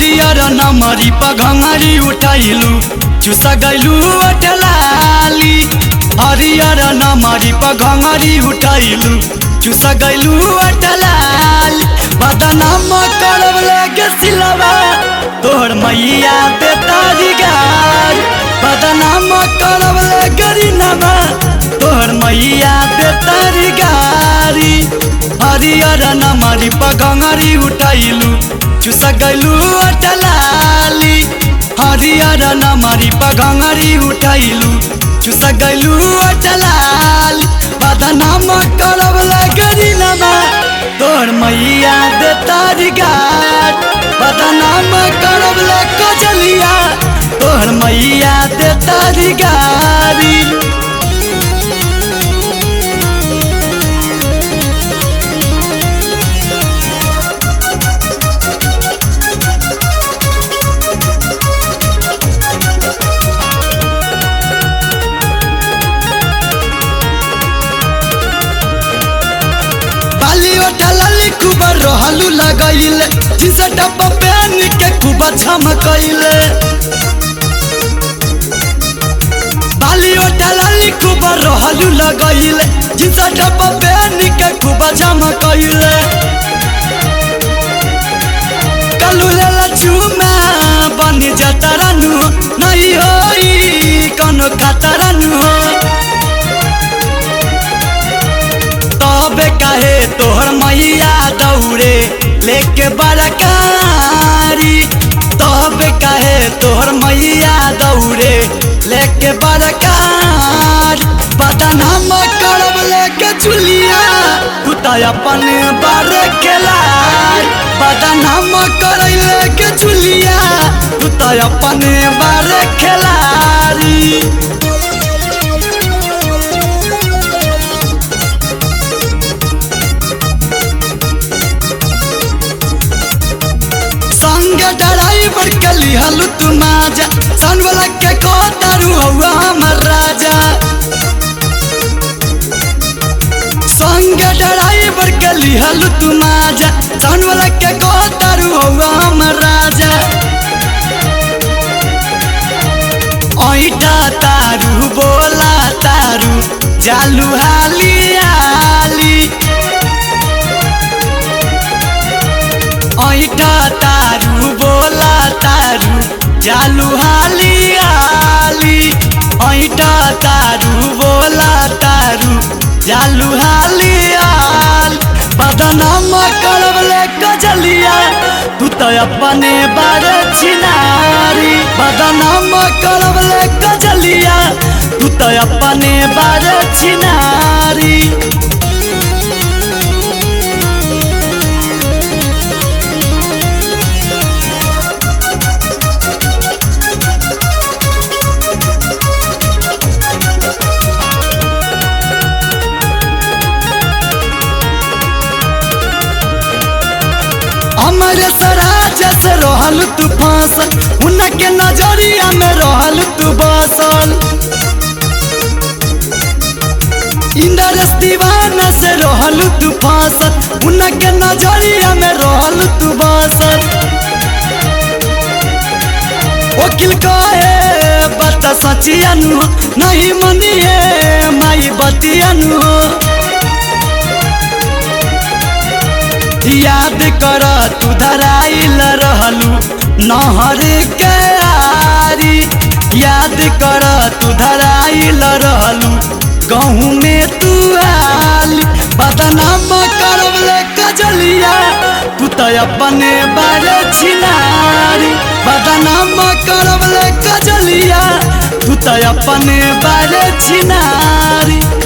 हरियर नमरी पघंगरी उठैलू चुस गैलू अटलाली हरियर नमरी पघंगरी उठैलू चुस गैलू अटलाली बदनाम करब लेके सिलवा तोहर मैया दे तारी गार बदनाम करब ले गरी नमा तोहर मैया दे तारी गारी हरियर नमरी पगंगरी उठैलू चुस गैलू अटलाली हरियर नमरी पगंगरी उठैलू चुस गैलू अटलाली बदनाम करब ले गरी नमा तोहर मैया दे तारी गार बदनाम करब ले कजलिया तोहर मैया दे तारी गारी बाली ओठलली खूब रहलू लगैले जिसे डब्बा पहन के खूब झमकैले बाली ओठलली खूब रहलू लगैले जिसे डब्बा पहन के खूब झमकैले कलू लेला चुमा बनी जतरनु नहीं होई कोनो खतरनु हो तबे काहे तोहर मैया दौड़े लेके बड़कारी तबे काहे तोहर मैया दौड़े लेके बड़कार बदनाम करब लेके चुलिया तू तो अपन बार खेलार बदनाम कर लेके चुलिया तू तो अपन बार खेलारी संग ड्राइवर के लिहलु तू माजा सन वाला के को तारू हवा हमर राजा संग ड्राइवर के लिहलु तू माजा सन वाला के को तारू हवा हमर राजा ऐठा तारू बोला तारू जालू हाली हाली ऐठा तारू बोला तारू जालू हाली हाली ऐठा तारू बोला तारू जालू हाली हाल बदनाम करब ले कजलिया तू तो अपने बार छिनारी बदनाम करब ले कजलिया तू तो अपने बार छिनारी हमारे सराज से रहल तू फांसल उनके नजरिया में रहल तू बसल इंद्रस दीवाना से रहल तू फांसल उनके नजरिया में रहल तू बसल वकील कहे बता सचियनु नहीं मनिए माई बतियनु याद कर तू धराइल रहलू नहर के आरी याद कर तू धराइल रहलू गहूँ में तू आली बदनाम करब ले कजलिया तू तो अपने बारे छिनारी बदनाम करब ले कजलिया तू तो अपने बारे छिनारी